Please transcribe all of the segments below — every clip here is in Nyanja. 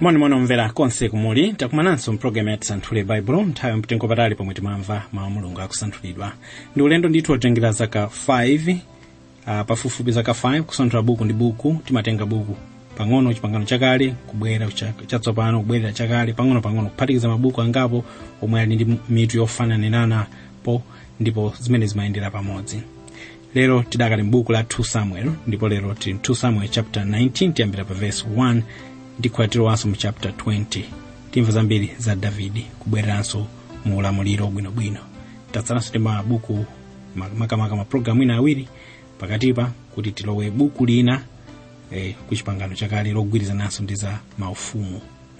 monimoni omvera konse kumuli takumananso mpulogalamu ya tisanthule baibulo nthawi yamtengo patali pomwe timamva mawu a mulungu akusanthulidwa ndi ulendo ndithu otengera zaka 5 uh, pafupifupi zaka 5 kusanthula buku ndi buku timatenga buku pang'ono chipangano chakale kubwera cha- chatsopano kubwerera chakale pang'ono-pang'ono kuphatikiza mabuku angapo omwe ali ndi mitu yofananiranapo ndipo zimene zimayendera pamodzi lero tidakali m'buku la 2 samuel ndipo lero tili 2 samuel chapter 19 tiyambira pa verse 1 ndi kukwatirowanso mu chapter 20 timva zambiri za davidi kubwereranso mu ulamuliro bwinobwino tatsalanso ndi mabuku ma- makamaka mapulogalamu ina awiri pakatipa kuti tilowe buku lina eh, ku chipangano chakale logwirizananso ndi za maufumu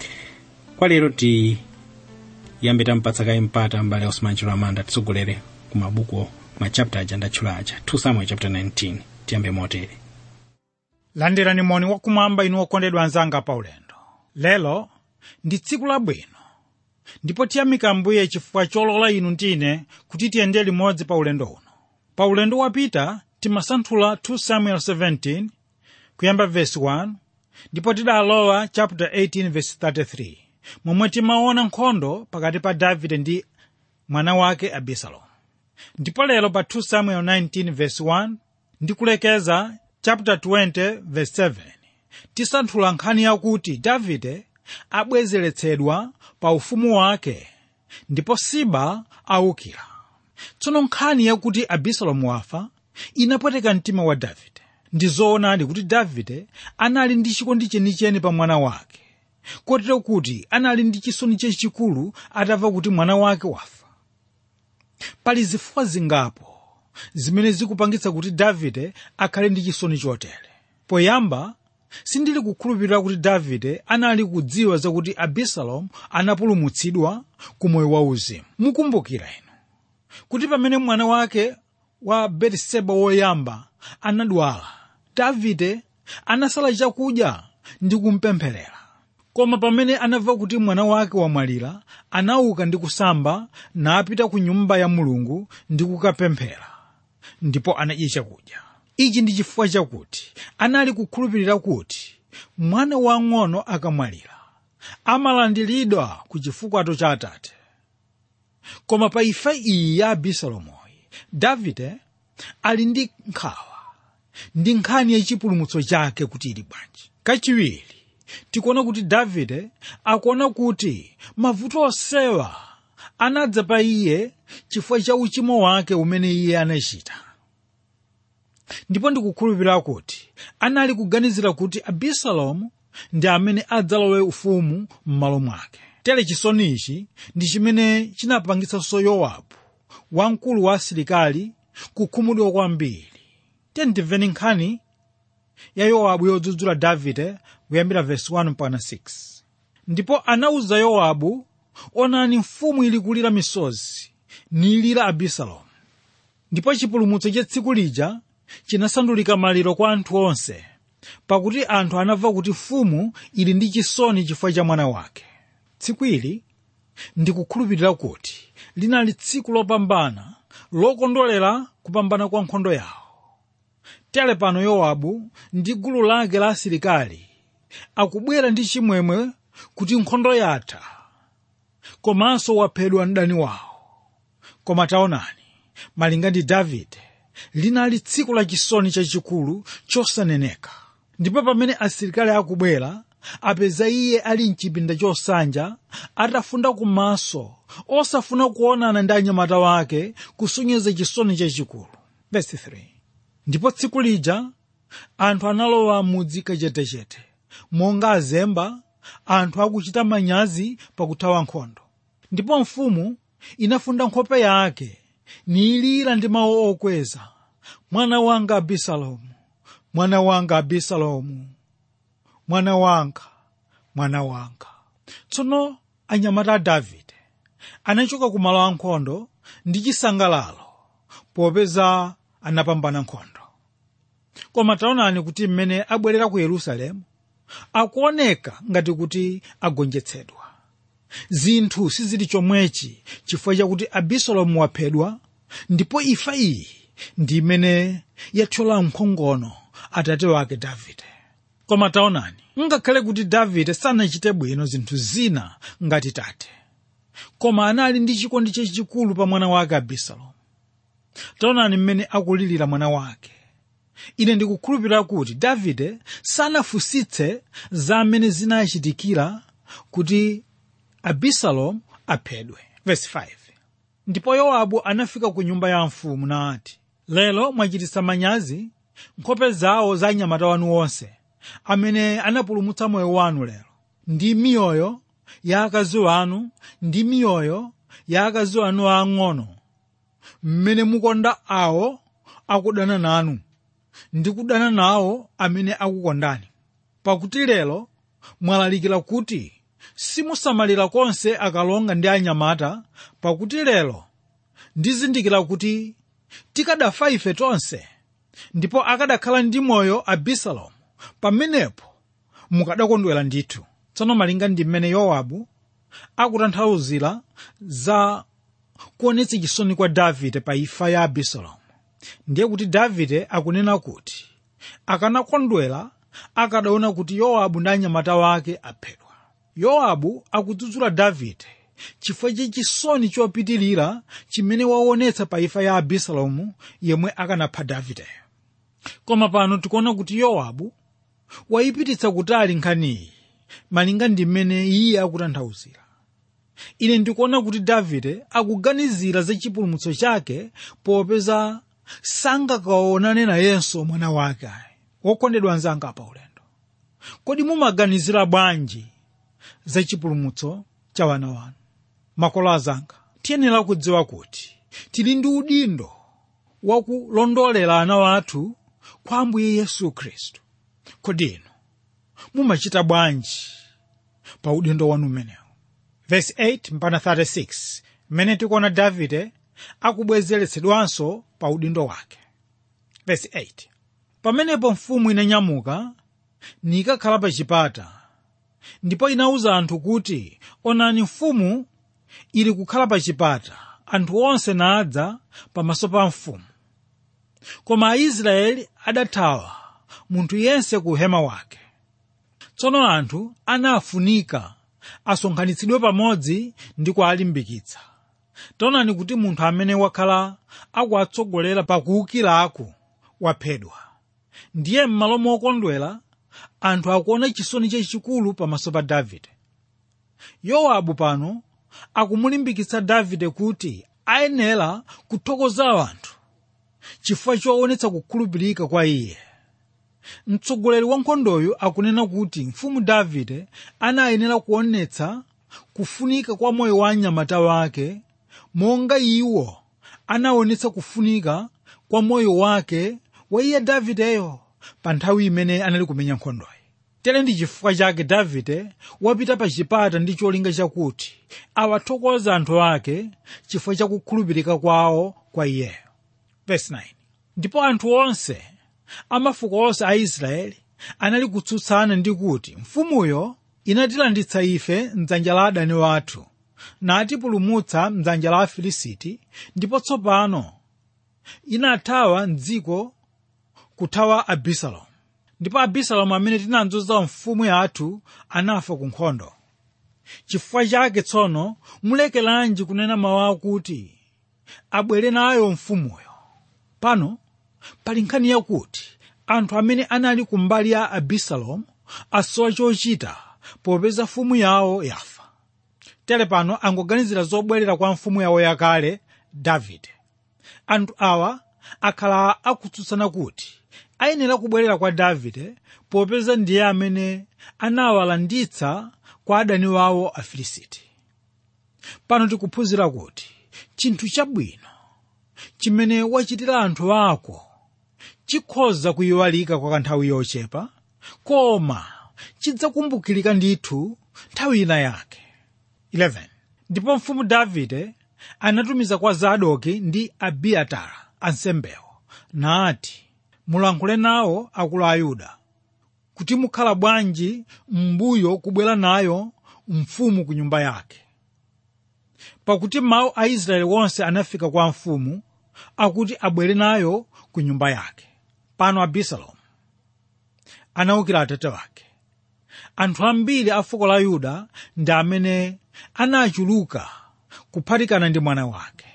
kwa lero tiyambe tampatsa kaye mpata mbale osman chilamanda titsogolere ku mabuku ma chapter aja ndatchula aja 2 samuel chapter 19 tiyambe motere landirani moni wakumwamba inu okondedwa anzanga pa ulendo lero ndi tsiku labwino ndipo tiyamika ambuye chifukwa cholola inu ndine kuti tiyende limodzi pa ulendo uno pa ulendo wapita timasanthula 2 samuel 17 kuyamba verse 1 ndipo tidalowa chapter 18 verse 33 momwe timaona nkhondo pakati pa davide ndi mwana wake abisalomu ndipo lero pa 2 samuel 19 verse 1 ndikulekeza chapter 20 verse 7 tisanthula nkhani yakuti davide abwezeretsedwa pa ufumu wake ndipo siba awukira tsono nkhani yakuti abisalomu wafa inapweteka mtima wa davide ndi zoonadi kuti davide anali ndi chikondi chenicheni pa mwana wake kotero kuti anali ndi chisoni chachikulu atamva kuti mwana wake wafa pali zifukwa zingapo zimene zikupangitsa kuti davide akhale ndi chisoni chotere poyamba sindili kukhulupirira kuti davide anali kudziwa zakuti abisalomu anapulumutsidwa ku moyo wauzimu mukumbukira inu kuti pamene mwana wake wa betiseba woyamba anadwala davide anasala chakudya ndi kumpempherera koma pamene anamva kuti mwana wake wamwalira anauka ndi kusamba napita ku nyumba ya mulungu ndi kukapemphera ndipo anadya chakudya ichi ndi chifukwa chakuti anali kukhulupirira kuti mwana wang'ono akamwalira amalandiridwa ku chifukwato cha atate koma pa imfa iyi ya abisalomoyi davide ali ndi nkhawa ndi nkhani yachipulumutso chake kuti ili bwanji kachiwiri tikuona kuti davide akuona kuti mavuto onsewa anadza pa iye chifukwa cha uchimo wake umene iye anachita ndipo ndikukhulupirira kuti anali kuganizira kuti abisalomu ndi amene adzalowe ufumu m'malo mwake tere chisoni ichi ndi chimene chinapangitsanso yowabu wamkulu wa asilikali kukhumudwa kwambiri tendimveni nkhani ya yowabu yodzudzula davide kuyambira vesi 1 mpaka 6 ndipo anawuza yowabu onani mfumu ili kulira misozi nilira abisalomu ndipo chipulumutso cha tsiku lija chinasandulika maliro kwa anthu onse pakuti anthu anamva kuti mfumu ili ndi chisoni chifukwa cha mwana wake tsiku ili ndikukhulupirira kuti linali tsiku lopambana lokondolera kupambana kwa nkhondo yawo tere pano yowabu ndi gulu lake la asilikali akubwera ndi chimwemwe kuti nkhondo yatha komanso waphedwa mdani wawo koma taonani malinga ndi davide linali tsiku lachisoni chachikulu chosaneneka ndipo pamene asilikali akubwera apeza iye ali mchipinda chosanja atafunda kumaso osafuna kuonana ndi anyamata wake kusonyeza chisoni chachikulu Verse 3. ndipo tsiku lija anthu analowa mudzi kachetechete monga azemba anthu akuchita manyazi pakuthawa nkhondo ndipo mfumu inafunda nkhope yake nilira ndi mawu okweza mwana wanga abisalomu mwana wanga abisalomu mwana wanga mwana wanga tsono anyamata a davide anachoka ku malo ankhondo ndi chisangalalo popeza anapambana nkhondo koma taonani kuti mmene abwerera ku yerusalemu akuoneka ngati kuti agonjetsedwa zinthu sizili chomwechi chifukwa chakuti abisalomu waphedwa ndipo imfa iyi ndi imene yathyola mkhongono atate wake davide koma taonani ngakhale kuti davide sanachite bwino zinthu zina ngati tate koma anali ndi chikondi chachikulu pa mwana wake abisalomu taonani mmene akulirira mwana wake ine ndikukhulupirira kuti davide sanafunsitse za mmene zinachitikira kuti abisalomu aphedwe Verse 5. ndipo yowabu anafika ku nyumba ya mfumu nati lero mwachititsa manyazi nkhope zawo za anyamata wanu onse amene anapulumutsa moyo wanu lero ndi miyoyo ya akazi wanu ndi miyoyo ya akazi wanu aang'ono mmene mukonda awo akudana nanu ndi kudana nawo amene akukondani pakuti lero mwalalikira kuti simusamalira konse akalonga ndi anyamata pakuti lero ndizindikira kuti tikadafa ife tonse ndipo akadakhala ndi moyo abisalomu pamenepo mukadakondwera ndithu tsono malinga ndi mmene yowabu akutanthauzira za kuonetsa chisoni kwa davide pa imfa ya abisalomu ndiye kuti davide akunena kuti akanakondwera akadaona kuti yowabu ndi anyamata wake aphedwa yowabu akudzudzula davide chifukwa cha chisoni chopitirira chimene waonetsa pa imfa ya abisalomu yemwe akanapha davideyo koma pano tikuona kuti yowabu wayipititsa kutali nkhaniyi malinga ndi mmene iye akutanthauzira ine ndikuona kuti davide akuganizira za chipulumutso chake popeza sangakaonane nayenso mwana wake wokondedwa anzanga pa ulendo kodi mumaganizira bwanji za chipulumutso cha wana wanu makolo azanga tiyenera kudziwa kuti tili ndi udindo wakulondolera ana wathu kwa ambuye yesu khristu kodi inu mumachita bwanji pa udindo wanu umenewu verse 8 mpaka 36 mmene tikuona davide akubwezeretsedwanso pa udindo wake verse 8 pamenepo mfumu inanyamuka nikakhala pa chipata ndipo inawuza anthu kuti onani mfumu ili kukhala pa chipata anthu onse nadza pamaso pa mfumu koma aisraeli adathawa munthu yense ku hema wake tsono anthu anafunika asonkhanitsidwe pamodzi ndi kuwalimbikitsa taonani kuti munthu amene wakhala akuwatsogolera pakuwukiraku waphedwa ndiye m'malo mokondwera anthu akuona chisoni chachikulu pamaso pa davide yowabu pano akumulimbikitsa davide kuti ayenera kuthokoza anthu chifukwa choonetsa kukhulupirika kwa iye mtsogoleri wa nkhondoyo akunena kuti mfumu davide anayenera kuonetsa kufunika kwa moyo wa anyamata wake monga iwo anaonetsa kufunika kwa moyo wake wa iye davideyo pa nthawi imene anali kumenya nkhondoyi tere ndi chifukwa chake davide wapita pa chipata ndi cholinga chakuti awathokoza anthu ake chifukwa cha kukhulupirika kwawo kwa iyeyo Verse 9. ndipo anthu onse amafuko onse a israeli anali kutsutsana ndi kuti mfumuyo inatilanditsa ife mdzanja la adani wathu natipulumutsa mdzanja la afilisiti ndipo tsopano inathawa mdziko kuthawa abisalomu ndipo abisalomu amene tinadzoza mfumu yathu anafa ku nkhondo chifukwa chake tsono mulekeranji kunena mawu akuti abwere nayo mfumuyo pano pali nkhani yakuti anthu amene anali kumbali ya abisalomu asowa chochita popeza mfumu yawo yafa tere pano angoganizira zobwerera kwa mfumu yawo yakale davide anthu awa akhala akutsutsana kuti ayenera kubwerera kwa davide popeza ndiye amene anawalanditsa kwa adani wawo afilisiti pano tikuphunzira kuti chinthu chabwino chimene wachitira anthu ako chikhoza kuyiwalika kwa kanthawi yochepa koma chidzakumbukirika ndithu nthawi ina yake 11 ndipo mfumu davide anatumiza kwa zadoki ndi abiatara ansembewo nati mulankhule nawo akulu a yuda kuti mukhala bwanji m'mbuyo kubwera nayo mfumu ku nyumba yake pakuti mawu a israeli wonse anafika kwa mfumu akuti abwere nayo ku nyumba yake pano abisalomu anawukira atate wake anthu ambiri a fuko la yuda ndi amene anachuluka kuphatikana ndi mwana wake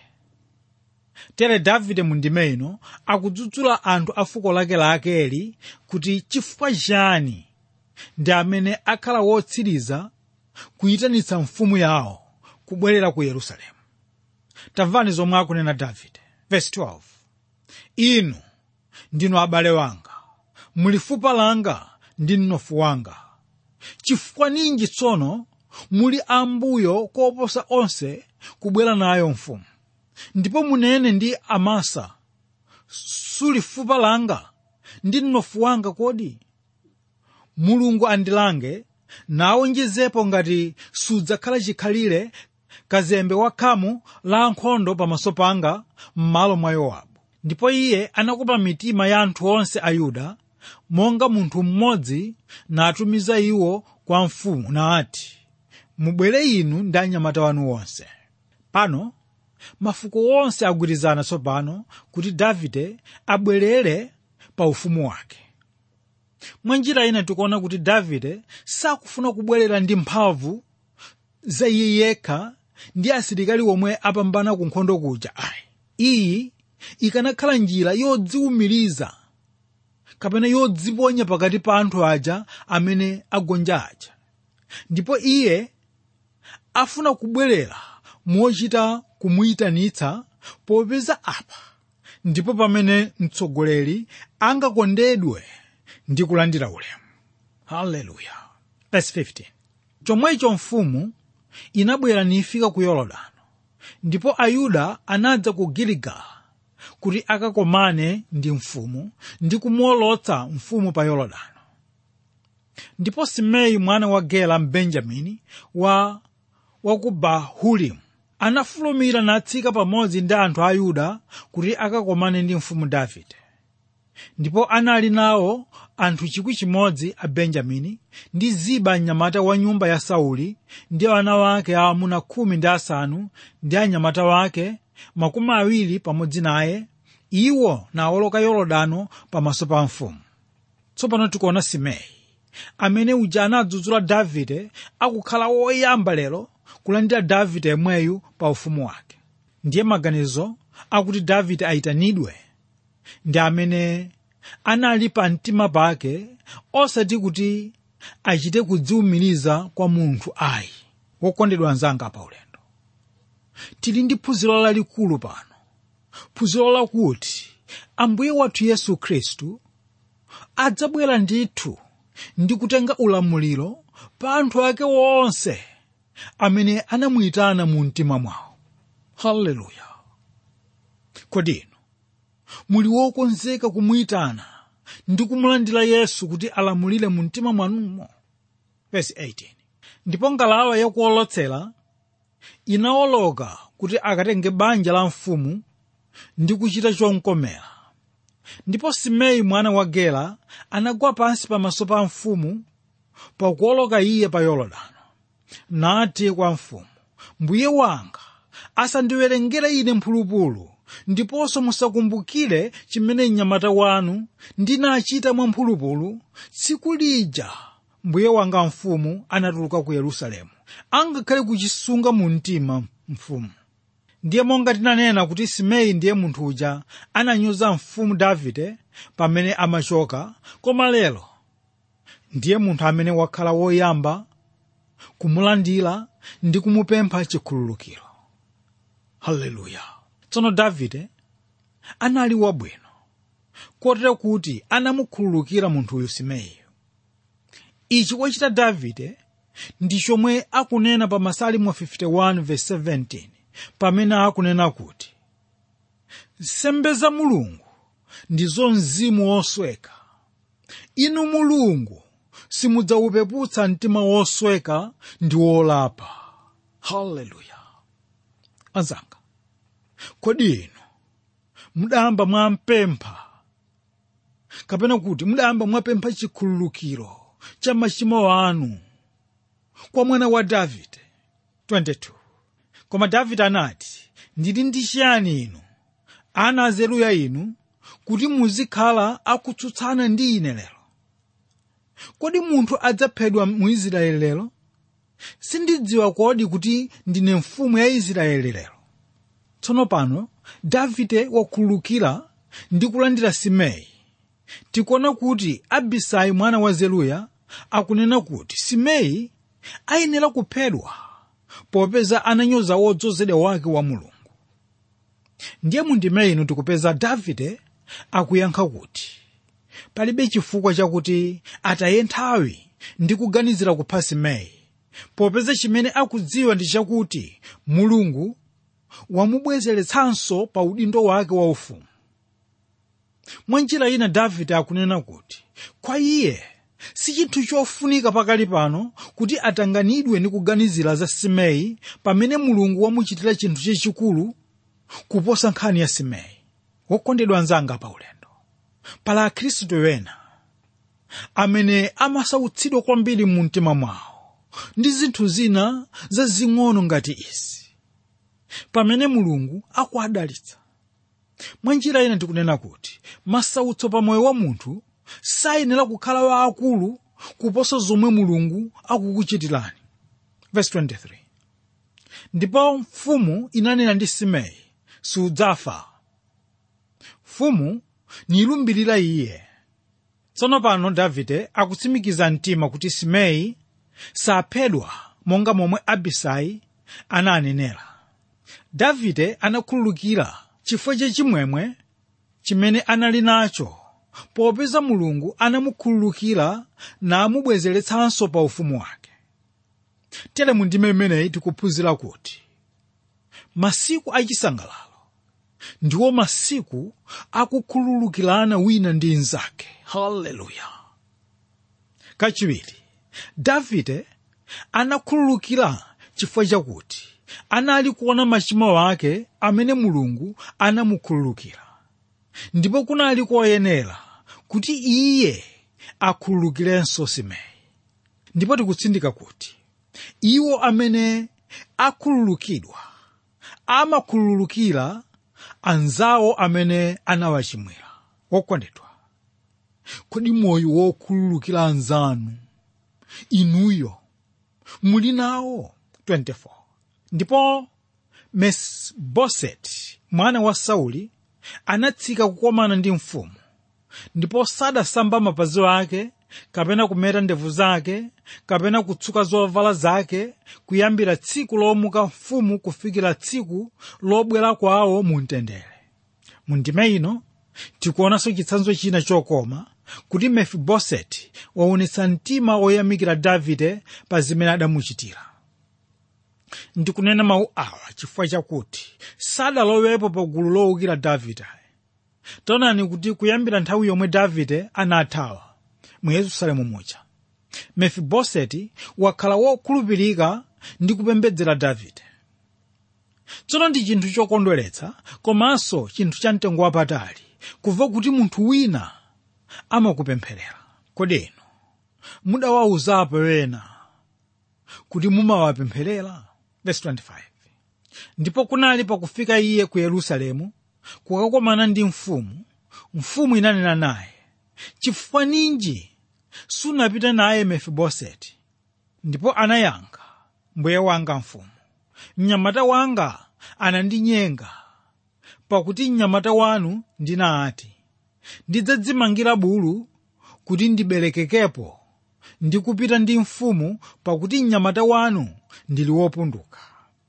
tere davide mu ndime ino akudzudzula anthu a fuko lake la akeli kuti chifukwa chani ndi amene akhala wotsiriza kuyitanitsa mfumu yawo kubwerera ku yerusalemu tamvani zomwe akunena davide verse 12 inu ndinu abale wanga muli fupa langa ndi mnofu wanga chifukwa ninji tsono muli ambuyo koposa onse kubwera nayo mfumu ndipo munene ndi amasa suli fupa langa ndi mnofu wanga kodi mulungu andilange nawonjezepo ngati sudzakhala chikhalire kazembe wakhamu la nkhondo pamaso panga m'malo mwa yowabu ndipo iye anakopa mitima ya anthu onse a yuda monga munthu mmodzi natumiza iwo kwa mfumu nati mubwere inu ndi anyamata wanu wonse pano mafuko onse agwirizana tsopano kuti davide abwerere pa ufumu wake mwa njira ina tikuona kuti davide sakufuna kubwerera ndi mphamvu za iye yekha ndi asilikali omwe apambana ku nkhondo kuja ayi iyi ikanakhala njira yodziwumiriza kapena yodziponya pakati pa anthu aja amene agonja aja ndipo iye afuna kubwerera mochita kumuyitanitsa popeza apa ndipo pamene mtsogoleri angakondedwe ndi kulandira ulemu haleluya verse 15 chomwecho mfumu inabwera nifika ku yorodano ndipo ayuda anadza ku giligala kuti akakomane ndi mfumu ndi kumuolotsa mfumu pa yorodano ndipo simei mwana wa gera mbenjamini wa wa ku bahurimu anafulumira natsika pamodzi ndi anthu a yuda kuti akakomane ndi mfumu davide ndipo anali nawo anthu chikwi chimodzi a benjamini ndi ziba mnyamata wa nyumba ya sauli ndi ana wake aamuna khumi ndi asanu ndi anyamata wake makumi awiri pamodzi naye iwo nawoloka yorodano pamaso pa mfumu tsopano tikuona simei amene uja anadzudzula davide akukhala woyamba lero kulandira davide yemweyu pa ufumu wake ndiye maganizo akuti davide ayitanidwe ndi amene anali pa mtima pake osati kuti achite kudziwumiriza kwa munthu ayi wokondedwa anzanga pa ulendo tili ndi phunziro lalikulu pano phunziro lakuti ambuye wathu yesu khristu adzabwera ndithu ndi kutenga ulamuliro pa anthu ake wonse amene anamuyitana mu mtima mwawo haleluya kodi inu muli wokonzeka kumuyitana ndi kumulandira yesu kuti alamulire mu mtima mwanumo verse 18 ndipo ngalawa yakuolotsera inawoloka kuti akatenge banja la mfumu ndi kuchita chomkomera ndipo simei mwana wa gera anagwa pansi pamaso pa mfumu pakuoloka iye pa yorodano nati kwa mfumu mbuye wanga asandiwerengere ine mphulupulu ndiponso musakumbukire chimene mnyamata wanu ndinachita mwa mphulupulu tsiku lija mbuye wanga mfumu anatuluka ku yerusalemu angakhale kuchisunga mu mtima mfumu ndiye monga tinanena kuti simei ndiye munthu uja ananyoza mfumu davide pamene amachoka koma lero ndiye munthu amene wakhala woyamba kumulandira ndi kumupempha chikhululukiro haleluya tsono davide anali wabwino kotero kuti anamukhululukira munthuyu simeiyo ichi wachita davide ndi chomwe akunena pa masalimo 51:17 pamene akunena kuti nsembe za mulungu ndizo mzimu wosweka inu mulungu simudzawupeputsa mtima wosweka ndi wolapa haleluya anzanga kodi inu mudayamba mwampempha kapena kuti mudayamba mwapempha chikhululukiro cha machimo anu kwa mwana wa davide 22 koma davide anati ndili ndi chiyani inu ana azeruya inu kuti muzikhala akutsutsana ndi ine lero kodi munthu adzaphedwa mu israeli lero sindidziwa kodi kuti ndine mfumu ya israeli lero tsono pano davide wakhululukira ndi kulandira simei tikuona kuti abisai mwana wa zeruya akunena kuti simei ayenera kuphedwa popeza ananyoza wodzozedwa wake wa mulungu ndiye mundime ino tikupeza davide akuyankha kuti palibe chifukwa chakuti ataye nthawi ndi kuganizira kupha simei popeza chimene akudziwa ndi chakuti mulungu wamubwezeretsanso pa udindo wake waufumu mwa njira ina davide akunena kuti kwa iye si chinthu chofunika pakali pano kuti atanganidwe ndi kuganizira za simei pamene mulungu wamuchitira chinthu chachikulu kuposa nkhani ya simei wokondedwa anzanga pa ulendo pala akhristu ena amene amasautsidwa kwambiri mu mtima mwawo ndi zinthu zina zazing'ono ngati izi pamene mulungu akuadalitsa mwa njira ina tikunena kuti masautso pa moyo wa munthu sayenera kukhala waakulu kuposa zomwe mulungu akukuchitirani verse 23 ndipo mfumu inanena ndi simei sudzafa mfumu nilumbirira iye tsono pano davide akutsimikiza mtima kuti simei saphedwa monga momwe abisai ananenera davide anakhululukira chifukwa chachimwemwe chimene anali nacho popeza mulungu anamukhululukira namubwezeretsanso pa ufumu wake tere mu ndime imeneyi tikuphunzira kuti masiku achisangalalo ndiwo masiku akukhululukirana wina ndi mnzake haleluya kachiwiri davide anakhululukira chifukwa chakuti anali kuona machimo ake amene mulungu anamukhululukira ndipo kunali koyenera kuti iye akhululukirenso simei ndipo tikutsindika kuti iwo amene akhululukidwa amakhululukira anzawo amene anawachimwira wokondedwa kodi moyo wokhululukira anzanu inuyo muli nawo 24 ndipo mesiboseti mwana wa sauli anatsika kukomana ndi mfumu ndipo sadasamba mapazi ake kapena kumeta ndevu zake kapena kutsuka zovala zake kuyambira tsiku lomuka mfumu kufikira tsiku lobwera kwawo mu mtendere mu ndime ino tikuonanso chitsanzo china chokoma kuti mefiboseti waonetsa mtima woyamikira davide pa zimene adamuchitira ndikunena mawu awa chifukwa chakuti sadalowepo pa gulu lowukira davide taonani kuti kuyambira nthawi yomwe davide anathawa mu yerusalemu muja mefiboseti wakhala wokhulupirika ndi kupembedzera davide tsono ndi chinthu chokondweretsa komanso chinthu cha mtengo wapatali kumva kuti munthu wina amakupempherera kodi inu mudawawuzapo ena kuti mumawapempherera verse 25 ndipo kunali pakufika iye ku yerusalemu kukakomana ndi mfumu mfumu inanena naye chifukwa ninji sunapita naye mefiboseti ndipo anayankha mbuye wanga mfumu mnyamata wanga anandinyenga pakuti mnyamata wanu ndinati ndidzadzimangira bulu kuti ndiberekekepo ndi kupita ndi mfumu pakuti mnyamata wanu ndili wopunduka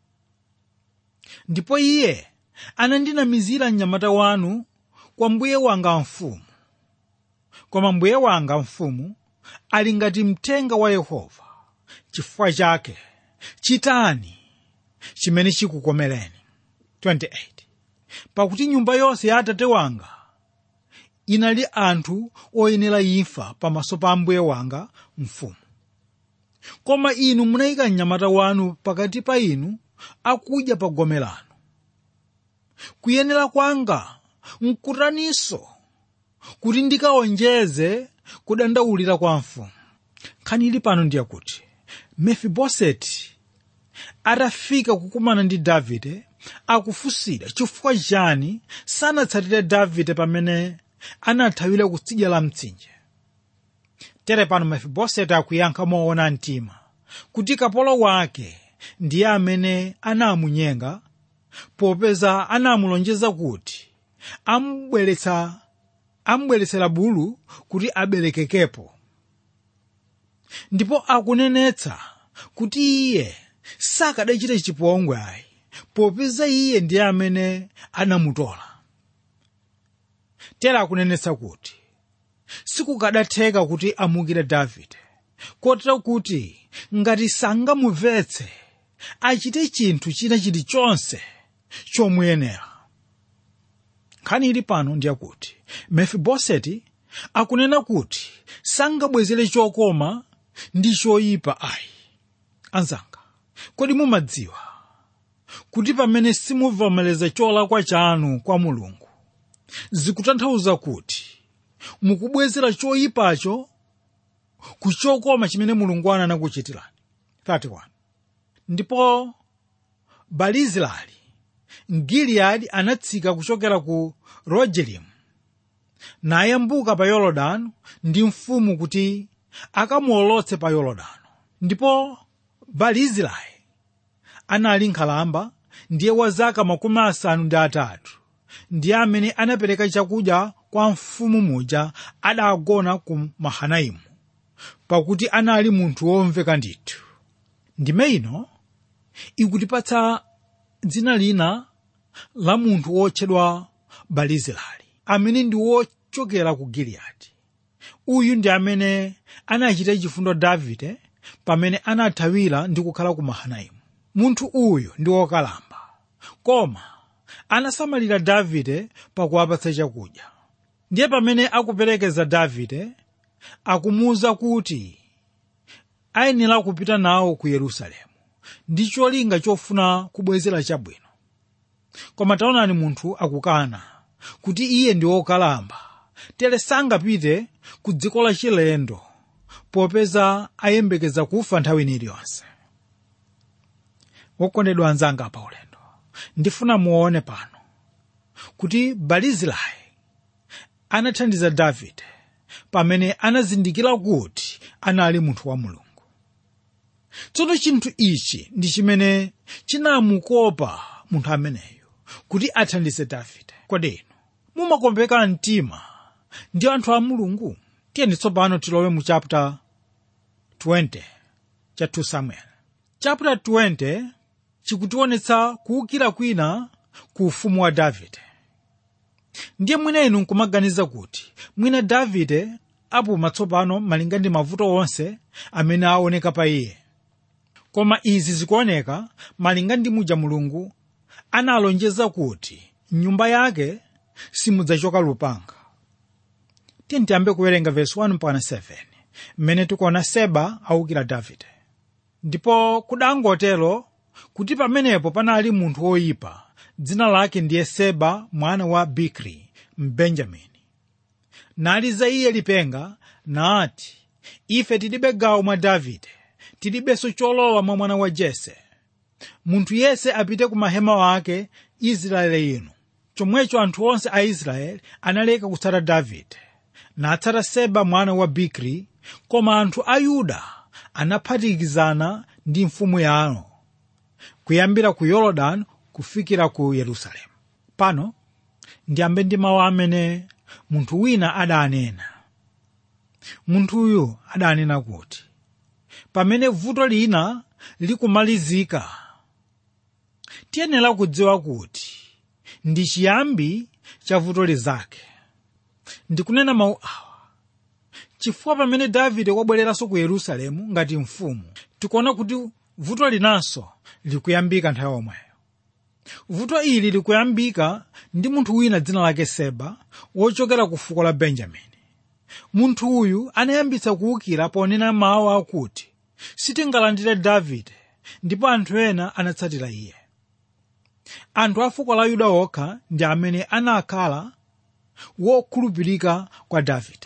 ndipo iye anandinamizira mnyamata wanu kwa mbuye wanga mfumu koma mbuye wanga mfumu ali ngati mthenga wa yehova chifukwa chake chitani chimene chikukomereni 28 pakuti nyumba yonse ya atate wanga inali anthu oyenera imfa pamaso pa mbuye wanga mfumu koma inu munayika mnyamata wanu pakati pa inu akudya pa gome lanu kuyenera kwanga nkutaninso kuti ndikawonjeze kudandaulira kwa mfumu nkhani ili pano ndiye kuti mefiboseti atafika kukumana ndi davide akufunsira chifukwa chani sanatsatire davide pamene anathawira kutsidya la mtsinje tere pano mefiboseti akuyankha moona mtima kuti kapolo wake ndiye amene anamunyenga popeza anamulonjeza kuti amubweretsa amubweretsera bulu kuti abelekekepo ndipo akunenetsa kuti iye sakadachita chipongwe ayi popeza iye ndiye amene anamutola tera akunenetsa kuti sikukadatheka kuti amukire davide kotero kuti ngati sangamumvetse achite chinthu china chilichonse chomuyenera nkhani ili pano ndiyakuti mefiboseti akunena kuti sangabwezere chokoma ndi choyipa ayi anzanga kodi mumadziwa kuti pamene simuvomereza cholakwa chanu kwa mulungu zikutanthauza kuti mukubwezera choyipacho ku chokoma chimene mulungu ana anakuchitirani 31 ndipo balizilai mgiliyadi anatsika kuchokera ku rogelimu nayambuka pa yorodani ndi mfumu kuti akamuolotse pa yorodani ndipo balizilai anali nkhalamba ndiye wa zaka makumi asanu ndi atatu ndiye amene anapereka chakudya kwa mfumu muja adagona ku mahanaimu pakuti anali munthu womveka ndithu ndime ino ikutipatsa dzina lina la munthu wotchedwa balizilai amene ndi wochokera ku giliyadi uyu ndi amene anachita chifundo davide pamene anathawira ndi kukhala ku mahanaimu munthu uyu ndi wokalamba koma anasamalira davide pakuwapatsa chakudya ndiye pamene akuperekeza davide akumuwuza kuti ayenera kupita nawo ku yerusalemu ndi cholinga chofuna kubwezera chabwino koma taonani munthu akukana kuti iye ndi wokalamba tere sangapite ku dziko la chilendo popeza ayembekeza kufa nthawi iliyonse wokondedwa anzanga pa ulendo ndifuna muone pano kuti balizilai anathandiza davide pamene anazindikira kuti anali munthu wa mulungu tsono chinthu ichi ndi chimene chinamukopa munthu ameneyo kuti athandize davide kodi inu mumakombeka mtima ndi anthu a mulungu tiyeni tsopano tilowe mu chapter 20 cha 2 samuel chapter 20 chikutionetsa kuwukira kwina ku ufumu wa davide ndiye mwina inu nkumaganiza kuti mwina davide apuma tsopano malinga ndi mavuto onse amene aoneka pa iye koma izi zikuoneka malinga ndi muja mulungu analonjeza kuti nyumba yake simudzachoka lupanga tiye tiyambe kuwerenga verse 1 mpaka 7 mmene tikuona seba awukira davide ndipo kudangotero kuti pamenepo panali munthu woyipa dzina lake ndiye seba mwana wa bikri mbenjamini naliza iye lipenga nati ife tilibe gawo mwa davide tilibenso cholowa mwa mwana wa jese munthu yese apite ku mahema wake israeli inu chomwecho anthu onse a israeli analeka kutsata davide natsata seba mwana wa bikri koma anthu a yuda anaphatikizana ndi mfumu yawo kuyambira ku yorodani kufikira ku yerusalemu pano ndiyambe ndi mawu amene munthu wina adanena munthuyu adanena kuti pamene vuto lina likumalizika tiyenera kudziwa kuti ndi chiyambi cha vuto lizake ndikunena mawu awa chifukwa pamene davide wabwereranso ku yerusalemu ngati mfumu tikuona kuti vuto linanso likuyambika nthawi yomweyo vuto ili likuyambika ndi munthu wina dzina lake seba wochokera ku fuko la benjamini munthu uyu anayambitsa kuwukira ponena mawu akuti sitingalandire davide ndipo anthu ena anatsatira iye anthu a fuko la yuda okha ndi amene anakhala wokhulupirika kwa davide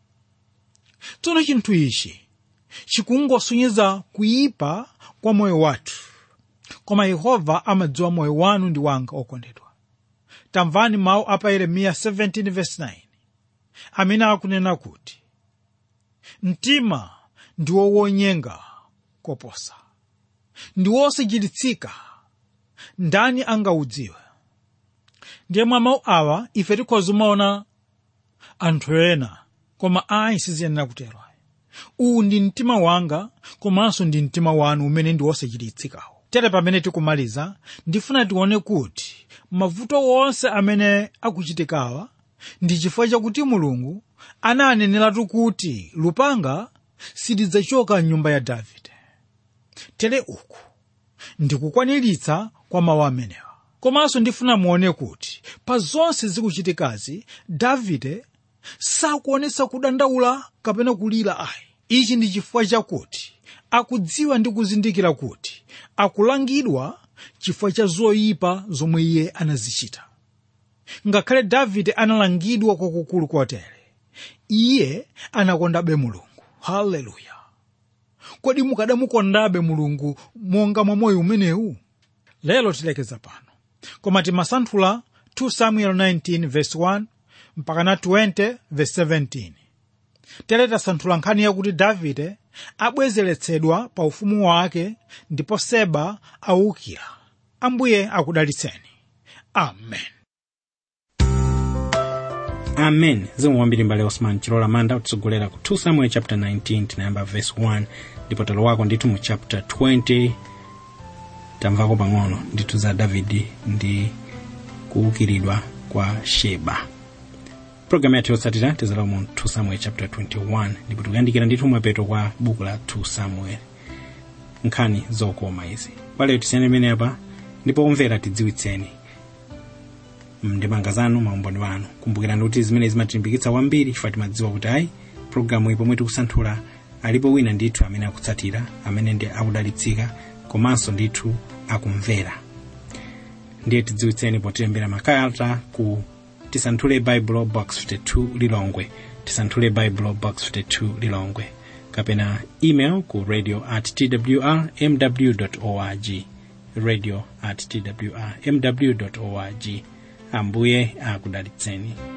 tsono chinthu ichi chikungosonyeza kuyipa kwa moyo wathu koma yehova amadziwa moyo wanu ndi wanga okondedwa tamvani mawu apa yeremiya 17:9 amene akunena kuti mtima ndiwo wonyenga koposa ndi wosachititsika ndani angaudziwe ndiye mwa mawu awa ife tikhoza kumaona anthu ena koma ayi siziyenera kutero uwu ndi mtima wanga komanso ndi mtima wanu umene ndi wosachititsikawo tere pamene tikumaliza ndifuna tione kuti mavuto wonse amene akuchitikawa ndi chifukwa chakuti mulungu ananeneratu kuti lupanga silidzachoka mnyumba ya davide tere uku ndikukwaniritsa kwa mawu amenewa komanso ndifuna muone kuti pa zonse zikuchitikazi davide sakuonetsa kudandaula kapena kulira ayi ichi ndi chifukwa chakuti akudziwa ndi kuzindikira kuti akulangidwa chifukwa cha zoyipa zomwe iye anazichita ngakhale davide analangidwa kwakukulu kotere iye anakondabe mulungu haleluya kodi mukadamukondabe mulungu monga mwa moyo umenewu lero tilekeza pano koma timasanthula 2 samuel 19 verse 1 mpaka na 20 verse 17 tere tasanthula nkhani yakuti davide abwezeretsedwa pa ufumu wake ndipo seba awukira ambuye akudalitseni amen amen zikomo kwambiri mbale osman chilola manda kutsogolera ku 2 samuel chapter 19 tinayamba verse 1 ndipo talowako ndithu mu chapter 20 tamvako pang'ono ndithu za davidi ndi kuukiridwa kwa sheba programu yathu yotsatira tizalowa mu 2 samuel chapter 21 ndipo tikuyandikira ndithu mapeto kwa buku la 2 samuel nkhani zokoma izi waleyo tisiyane pamene apa ndipo omvera tidziwitseni ndemanga zanu maumboni wanu kumbukirani kuti zimene zimatilimbikitsa kwambiri chifukwa timadziwa kuti ayi programu iyi pomwe tikusanthula alipo wina ndithu amene akutsatira amene ndi akudalitsika komanso ndithu akumvera ndiye tidziwitseni potilembera makalata ku tisanthule bible box 52 lilongwe tisanthule bible box 52 lilongwe kapena email ku radio at twr mw org radio at twr mw org ambuye akudalitseni